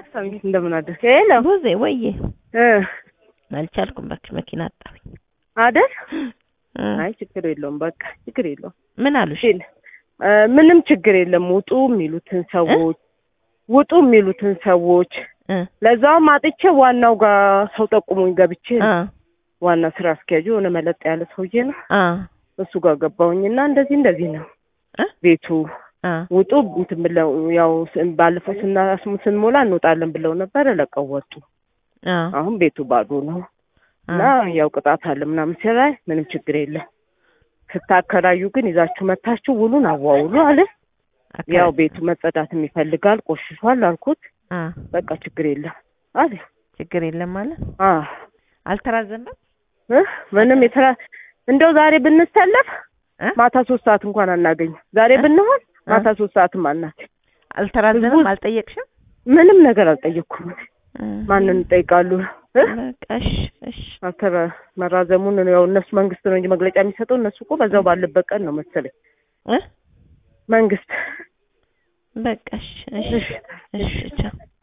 ሳሚ እንደምን አደርክ? ሄሎ ቡዜ ወዬ እ አልቻልኩም እባክሽ መኪና አጣሁኝ። አይደል? እ አይ ችግር የለውም በቃ ችግር የለውም። ምን አሉሽ? ሲል እ ምንም ችግር የለም። ውጡ የሚሉትን ሰዎች ውጡ የሚሉትን ሰዎች እ ለዛውም አጥቼ ዋናው ጋር ሰው ጠቁሙኝ ገብቼ አ ዋና ስራ አስኪያጁ የሆነ መለጥ ያለ ሰውዬ ነው አ እሱ ጋር ገባሁኝና እንደዚህ እንደዚህ ነው እ ቤቱ አ ውጡ እንትን ብለው ያው ስ- ባለፈው ስናስሙ ስንሞላ እንወጣለን ብለው ነበር። ለቀው ወጡ። አ አሁን ቤቱ ባዶ ነው እና ያው ቅጣት አለ ምናምን ሲላይ ምንም ችግር የለም ስታከራዩ ግን ይዛችሁ መታችሁ ውሉን አዋውሉ አለ። ያው ቤቱ መጸዳት ይፈልጋል ቆሽሿል አልኩት። አ በቃ ችግር የለም አለ። ችግር የለም ማለት አ አልተራዘመም እ ምንም የተራ እንደው ዛሬ ብንሰለፍ እ ማታ ሶስት ሰዓት እንኳን አናገኝም። ዛሬ እ? ብንሆን እ? ማታ ሶስት ሰዓትም አናገኝ። አልተራዘመም ህዝቡ- አልጠየቅሽም? ምንም ነገር አልጠየቅኩም። እ ማንን እንጠይቃሉ? እ? በቃ እሺ እሺ አልተራ መራዘሙን ነው ያው እነሱ መንግስት ነው እንጂ መግለጫ የሚሰጠው እነሱ እኮ በዛው ባለበት ቀን ነው መሰለኝ እ መንግስት በቃ እሺ እሺ እሺ እሺ ቻው